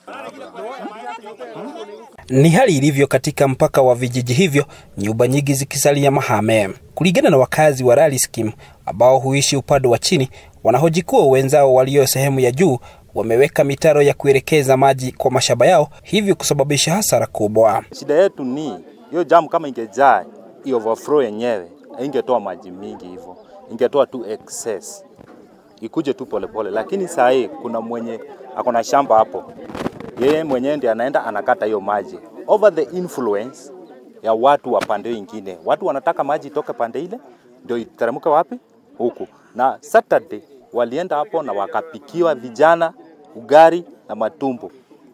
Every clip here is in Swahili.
Ni hali ilivyo katika mpaka wa vijiji hivyo, nyumba nyingi zikisalia mahame. Kulingana na wakazi wa Rally Scheme ambao huishi upande wa chini, wanahoji kuwa wenzao walio sehemu ya juu wameweka mitaro ya kuelekeza maji kwa mashamba yao, hivyo kusababisha hasara kubwa. Shida yetu ni hiyo jamu, kama ingejaa hiyo overflow yenyewe ingetoa maji mingi hivyo, ingetoa tu excess, ikuje tu polepole. Lakini saa hii kuna mwenye akona shamba hapo, yeye mwenyewe ndiye anaenda anakata hiyo maji over the influence ya watu wa pande ingine. Watu wanataka maji itoke pande ile ndio iteremke wapi? Huku. Na Saturday walienda hapo na wakapikiwa vijana ugari na matumbo,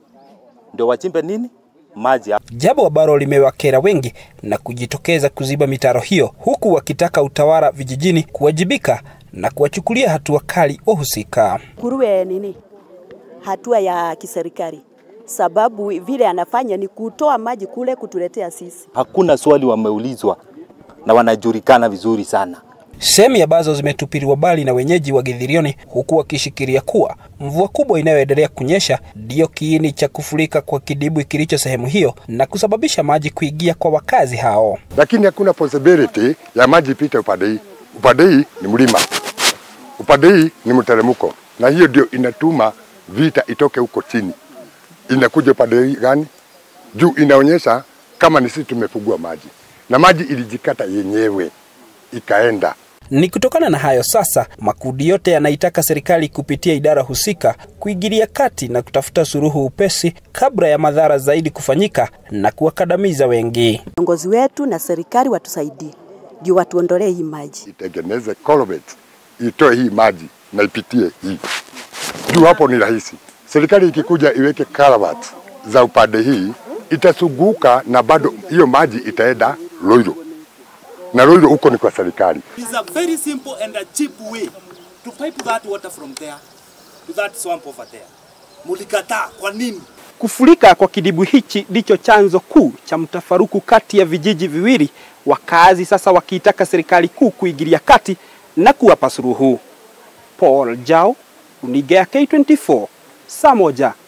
ndio wachimbe nini maji hapo. Jambo ambalo limewakera wengi na kujitokeza kuziba mitaro hiyo, huku wakitaka utawala vijijini kuwajibika na kuwachukulia hatua kali wahusika. kuruwe nini hatua ya kiserikali, sababu vile anafanya ni kutoa maji kule kutuletea sisi. Hakuna swali wameulizwa na wanajulikana vizuri sana. Sehemu ambazo zimetupiliwa mbali na wenyeji wa Githirioni, huku wakishikilia kuwa mvua kubwa inayoendelea kunyesha ndiyo kiini cha kufurika kwa kidibwi kilicho sehemu hiyo na kusababisha maji kuingia kwa wakazi hao. lakini hakuna possibility ya maji ipite upande hii. Upande hii ni mlima, upande hii ni mteremko, na hiyo ndio inatuma vita itoke huko chini, inakuja upande hii gani? Juu inaonyesha kama ni sisi tumefugua maji, na maji ilijikata yenyewe ikaenda Ni kutokana na hayo sasa, makundi yote yanaitaka serikali kupitia idara husika kuingilia kati na kutafuta suluhu upesi kabla ya madhara zaidi kufanyika na kuwakandamiza wengi. Viongozi wetu na serikali watusaidie, ndio watuondolee hii maji. itengeneze culvert itoe hii maji na ipitie hii juu. Hapo ni rahisi. Serikali ikikuja iweke culvert za upande hii itasuguka, na bado hiyo maji itaenda Loiro, na Loiro huko ni kwa serikali. It's a very simple and a cheap way to pipe that water from there to that swamp over there. Mulikataa kwa nini? Kufurika kwa kidimbwi hichi ndicho chanzo kuu cha mtafaruku kati ya vijiji viwili, wakazi sasa wakiitaka serikali kuu kuingilia kati na kuwapa suluhu. Paul Jao, Uniga ya K24, saa moja